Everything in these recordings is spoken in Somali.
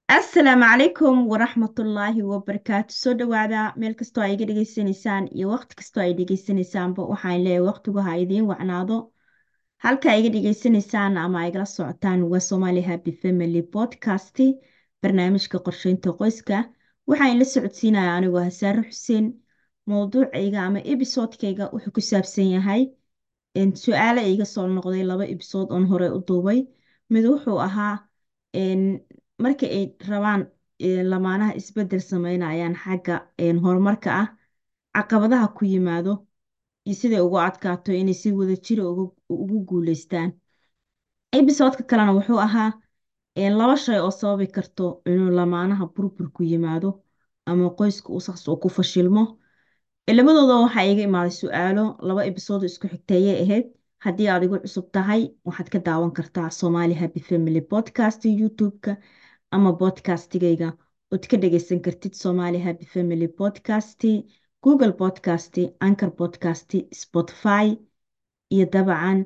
asalaamu calaykum waraxmatullaahi wabarakaatu soo dhawaada meel kastoo ay iga dhegeysanaysaan iyo waqti kastoo ay dhegeysanaysaanba waxaan leeyahay waqtigu ha idiin wacnaado halka iga dhegeysanaysaan ama ay igala socotaan waa Somali Happy Family Podcast barnaamijka qorsheynta qoyska waxaan la socodsiinaya anigoo Hasaare Xuseen mowduucayga ama episodekayga wuxuu ku saabsan yahay su-aalo iga soo noqday laba episode oon hore u duubay mid wuxuu ahaa marka ay rabaan lamaanaha isbedel sameynayaan xagga horumarka ah caqabadaha ku yimaado iyo siday ugu adkaato inay si wadajira ugu guuleystaan episodeka kalena wuxuu ahaa laba shay oo sababi karto inuu lamaanaha burbur ku yimaado ama qoyska uu saas uu ku fashilmo labadooda waxaa iga imaaday su-aalo laba episode isku xigteeyay ahayd haddii aad igu cusub tahay waxaad ka daawan kartaa Somali Happy Family Podcast YouTube-ka ama podcastigayga ood ka dhageysan kartid Somali Happy Family Podcast Google Podcast Anchor Podcast Spotify iyo dabcan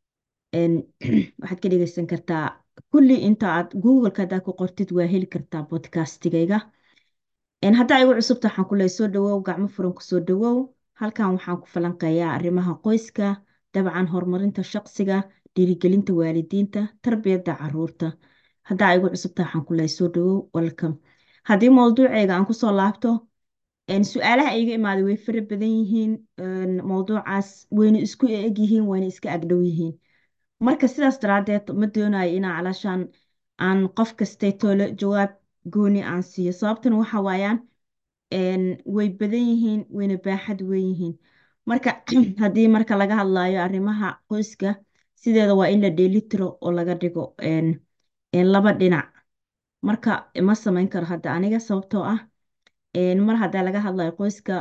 waxaad ka dhageysan kartaa kulli inta aad Google-ka haddaad ku qortid waa heli kartaa podcastigayga haddaa igu cusubta waxaan ku leeyahay soo dhawow gacmo furan kusoo dhawow halkan waxaan ku falanqeeyaa arrimaha qoyska dabcan horumarinta shaqsiga dhiirigelinta waalidiinta tarbiyadda caruurta haddaa igu cusubta waxaan ku leeyahay soo dhawow welcome haddii mowduuceyga aan kusoo laabto su-aalaha iga imaaday way fara badan yihiin mowduucaas wayna isku eg yihiin wayna iska agdhow yihiin marka sidaas daraadeed ma doonayo inaa calaashaan aan qof kastay toole jawaab gooni aan siiyo sababtana waxa waayaan way badan yihiin wayna baaxad weyn yihiin marka haddii marka laga hadlayo arrimaha qoyska sideeda waa in la dheelitiro oo laga dhigo laba dhinac marka ma samayn karo hadda aniga sababtoo ah mar haddaa laga hadlayo qoyska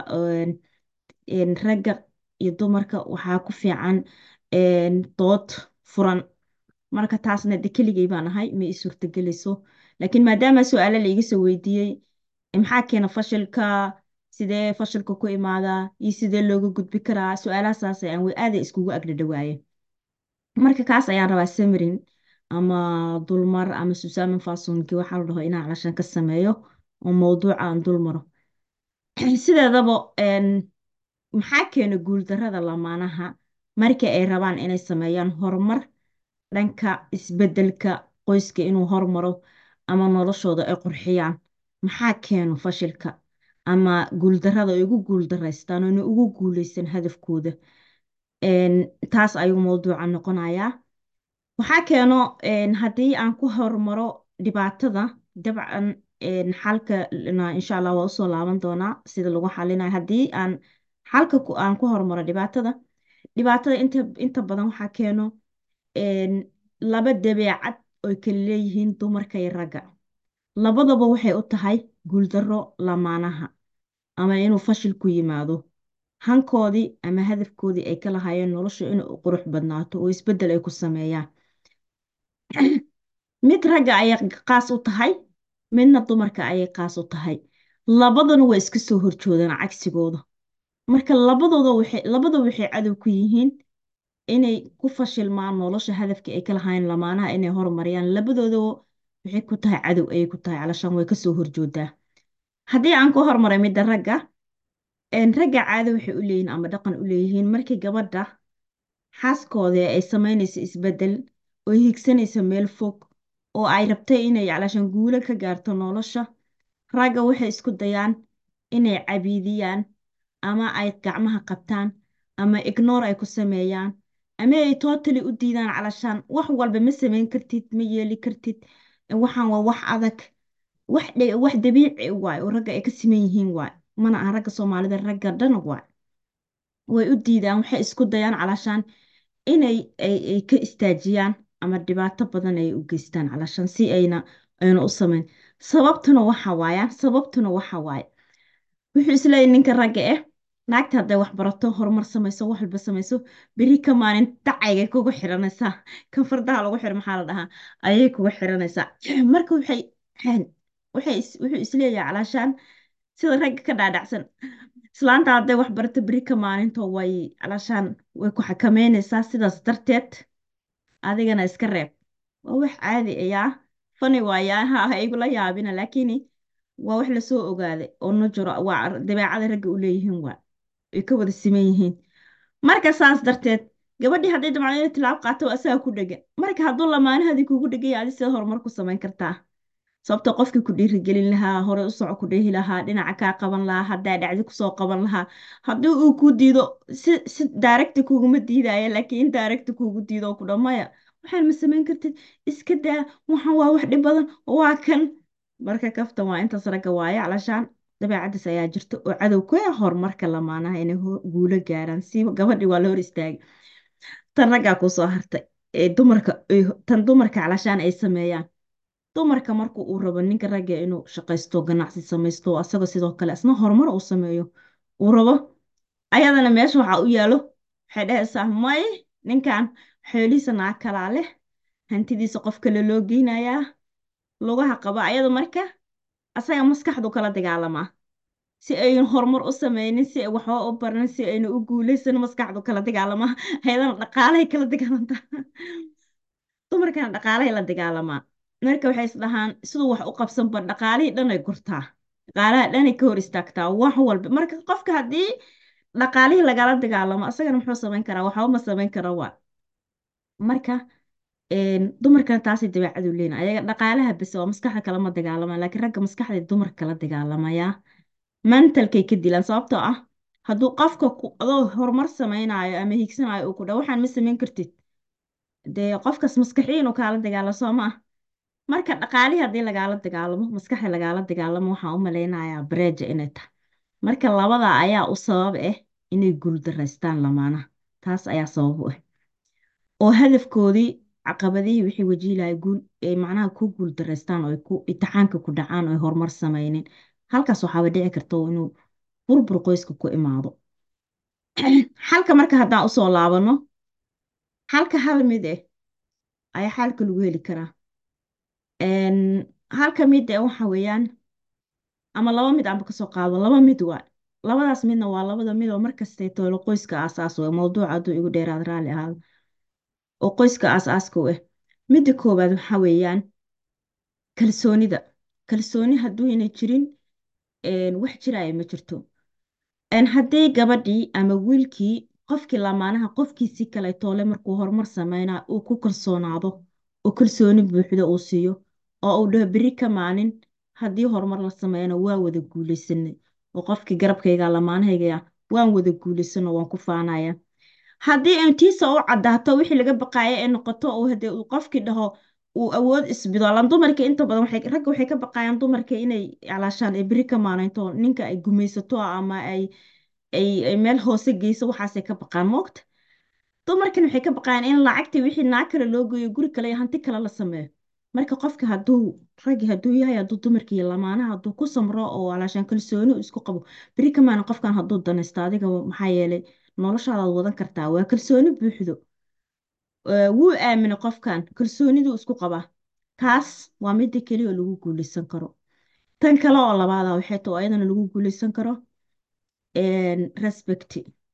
ragga iyo dumarka waxaa ku fiican dood furan marka taasna de keligay baan ahay ma ii suurtagelayso laakiin maadaama su-aalo la iga soo weydiiyey maxaa keena fashilka sidee fashilka ku imaadaa iyo sidee looga gudbi karaa su-aalahasaas ayaan way aaday iskugu agdhadhawaaye marka kaas ayaan rabaa samarin ama dulmar ama susaman fasonki waxaa la dhaho inaan calashan ka sameeyo oo mowduuca aan dulmaro sideedaba maxaa keena guuldarada lamaanaha marka ay rabaan inay sameeyaan horumar dhanka isbedelka qoyska inuu hormaro ama noloshooda ay qurxiyaan maxaa keeno fashilka ama guuldarada ay ugu guuldaraystaan oo inay ugu guuleysan hadafkooda taas ayuu mowduuca noqonayaa waxaa keeno haddii aan ku hormaro dhibaatada dabcan xalka insha allah waa usoo laaban doonaa sida lagu xalinayo haddii aan xalka aan ku hormaro dhibaatada dhibaatada inta inta badan waxaa keeno laba dabeecad oy kala leeyihiin dumarka iyo ragga labadaba waxay u tahay guuldaro lamaanaha ama inuu fashil ku yimaado hankoodii ama hadafkoodii ay ka lahaayeen nolosha inay u qurux badnaato oo isbeddel ay ku sameeyaan mid ragga ayay qaas u tahay midna dumarka ayay qaas u tahay labadana waa iska soo horjoodaan cagsigooda marka labadooda waxay labadaba waxay cadow ku yihiin inay ku fashilmaan nolosha hadafkii ay ka lahaayeen lamaanaha inay horumariyaan labadooda waxay ku tahay cadow ayay ku tahay calashaan way kasoo horjoodaa haddii aan ku hormaray midda ragga ragga caado waxay u leeyihiin ama dhaqan u leeyihiin markii gabadha xaaskooda ay samaynayso isbeddel oo higsanayso meel fog oo ay rabtay inay calashaan guulo ka gaarto nolosha ragga waxay isku dayaan inay cabiidiyaan ama ay gacmaha qabtaan ama ignore ay ku sameeyaan ama ay totally u diidaan calashaan wax walba ma samayn kartid ma yeeli kartid waxaan waa wax adag wax wax dabiici waay oo ragga ay ka siman yihiin waay mana aha ragga soomaalida ragga dhan waay way u diidaan waxay isku dayaan calashaan inay ay ka istaajiyaan ama dhibaato badan ay u geystaan calashaan si ayna ayna u samayn sababtuna waxa waaya sababtuna waxa waaye wuxuu isleeyahay ninka ragga eh naagta hadday wax barato horumar samayso wax walba samayso beri ka maalin dacaygay kugu xiranaysaa kan fardaha lagu xiro maxaa la dhahaa ayay kugu xiranaysaa marka waxay waxay wuxuu isleeyahay calaashaan sida ragga ka dhaadhacsan islaanta hadday wax barato beri ka maalinto way calaashaan way ku xakameynaysaa sidaas darteed adigana iska reeb waa wax caadi ayaa fani waaye ha ha igula yaabina laakiin waa wax lasoo ogaaday oo najuro waa dabeecada ragga u leeyihiin waa ay ka wada siman yihiin marka saas darteed gabadhii hadday damacdo inay tilaab qaato waa asaga ku dhegan marka hadduu lamaanahaadii kugu dhegan yahay adi sida horumar ku samayn kartaa sababta qofkii ku dhiirigelin lahaa hore u soco ku dhehi lahaa dhinaca kaa qaban lahaa haddaa dhacdi kusoo qaban lahaa haddii uu ku diido si si daaragti kuguma diidaya laakiin in daaragti kugu diido oo ku dhamaya waxaan ma samayn kartid iska daa waxaan waa wax dhib badan waa kan marka kaftan waa intaas ragga waaye calashaan dabeecaddiis ayaa jirta oo cadow ku ah horumarka lamaanaha inay ho- guulo gaaraan si gabadhii waa la hor istaagay tan raggaa kusoo hartay ee dumarka ay- tan dumarka calashaan ay sameeyaan dumarka marka uu rabo ninka ragga inuu shaqaysto ganacsi samaysto asagoo sidoo kale isna horumar uu sameeyo uu rabo ayadana meesha waxaa u yaalo waxay dhahaysaa may ninkan xoolihiisa naag kalaa leh hantidiisa qof kale loo geynayaa lugaha qaba ayada marka asaga maskaxdu kala dagaalamaa si aynu horumar u sameynin si ay waxba u baran si aynu u guuleysan maskaxdu kala dagaalamaa ayadana dhaqaalahay kala dagaalantaa dumarkana dhaqaalahay la dagaalamaa marka waxay is dhahaan siduu wax u qabsanba dhaqaalihii dhanay gurtaa dhaqaalaha dhanay ka hor istaagtaa wax walba marka qofka haddii dhaqaalihii lagala dagaalamo asagana muxuu samayn karaa waxba ma samayn kara waa marka een, dumarkana taasay dabeecadu leeyihin ayaga dhaqaalaha bes waa maskaxda kalama dagaalamaan laakiin ragga maskaxda dumarka kala dagaalamayaa mentalkay ka dilaan sababtoo ah hadduu qofka ku adoo horumar samaynayo ama hiigsanayo uu ku dhaho waxaan ma samayn kartid dee qofkaas maskaxiya inuu kaala dagaalo soo ma ah marka dhaqaalihii haddii lagaala dagaalamo maskaxda lagaala dagaalamo waxaan u malaynayaa bareeja inay tahay marka labada ayaa u sabab ah inay guuldaraystaan lamaanaha taas ayaa sabab u ah oo hadafkoodii caqabadihii wixii wajiilaya guul ay macnaha ku guuldaraystaan oo ay ku imtixaanka ku dhacaan oo ay horumar samaynin halkaas waxaaba dhici karta oo inuu burbur qoyska ku imaado xalka marka haddaan usoo laabano halka hal mid ah ayaa xalka lagu heli karaa Een, halka mid ah waxa weeyaan ama laba mid aanba kasoo qaado laba mid waa labadaas midna waa labada mid oo markastay toolo qoyska aasaas u ah mawduuca hadduu igu dheeraad raalli ahaado oo qoyska aasaaska u ah midda koowaad waxa weeyaan kalsoonida kalsooni hadduuna jirin een, wax jiraya ma jirto een, haddii gabadhii ama wiilkii qofkii lamaanaha qofkiisii kale toole markuu horumar sameynaa uu ku kalsoonaado oo kalsooni buuxda uu siiyo oo uu dhaho beri ka maalin haddii horumar la sameeyana waa wada guuleysanay oo qofkii garabkayga lamaanahayga waan wada guuleysano waan ku faanaya haddii intiisa u caddaato wixii laga baqaaya ee noqoto oo hadee uu qofkii dhaho uu awood isbido lan dumarka inta badan waxay ragga waxay ka baqayaan dumarka inay calaashaan ay beri ka maalinto ninka ay gumaysato ama ay ay ay meel hoose geyso waxaasay ka baqaan moogta dumarkan waxay ka baqayaan in lacagtii wixii naag kale loo geeyo guri kale iyo hanti kale la sameeyo marka qofka hadduu raggi hadduu yahay hadduu dumarka iyo lamaanaha hadduu ku samro oo calaashaan kalsooni uu isku qabo beri ka maalin qofkan hadduu danaysto adiga maxaa yeelay noloshaadaad wadan kartaa waa kalsooni buuxdo Ee, wuu aaminay qofkan kalsooniduu isku qabaa taas waa midda keliya oo lagu guuleysan karo tan kale oo labaada waxay tahay oo ayadana lagu guuleysan karo een, respect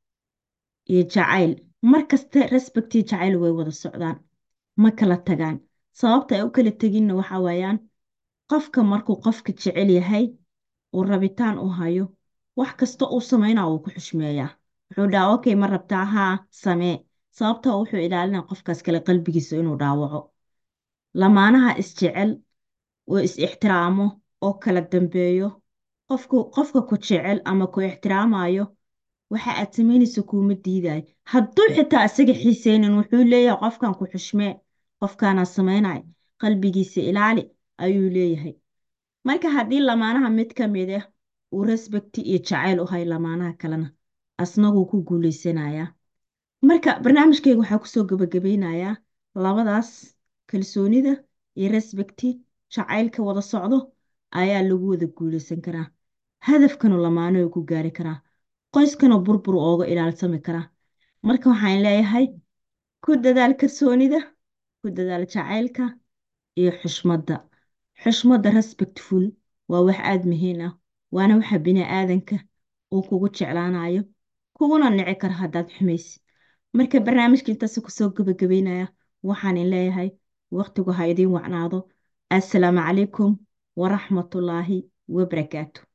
iyo jacayl markasta respect iyo jacayl way wada socdaan ma kala tagaan sababta ay u kala teginna waxa weeyaan qofka markuu qofka jecel yahay uu rabitaan u hayo wax kasta uu sameynaa wuu ku xushmeeyaa wuxuu dhahaa okay ma rabtaa haa samee sababta wuxuu ilaalinaa qofkaas kale qalbigiisa inuu dhaawaco lamaanaha isjecel oo is ixtiraamo oo kala dambeeyo qofku qofka ku jecel ama ku ixtiraamayo waxa aad samaynayso kuuma diidayo hadduu xitaa isaga xiiseynin wuxuu leeyahay qofkan ku xushmee qofkaanaa samaynay qalbigiisa ilaali ayuu leeyahay marka haddii lamaanaha mid ka mid ah uu respecti iyo jacayl u hay lamaanaha kalena asnaguu ku guuleysanayaa marka barnaamijkayga waxaa kusoo gabagabeynayaa labadaas kalsoonida iyo respecti jacaylka wada socdo ayaa lagu wada guuleysan karaa hadafkanu lamaano ku gaari karaa qoyskana burbur ooga ilaalsami karaa marka waxaan leeyahay ku dadaal kalsoonida ku dadaal jacaylka iyo xushmadda xushmadda respectful waa wax aada muhiim ah waana waxa bini aadanka uu kugu jeclaanayo kuguna nici kara haddaad xumaysid marka barnaamijka intaas kusoo gabagabeynaya waxaan in leeyahay waqtigu ha idiin wacnaado assalaamu calaykum waraxmatullaahi wabarakaatu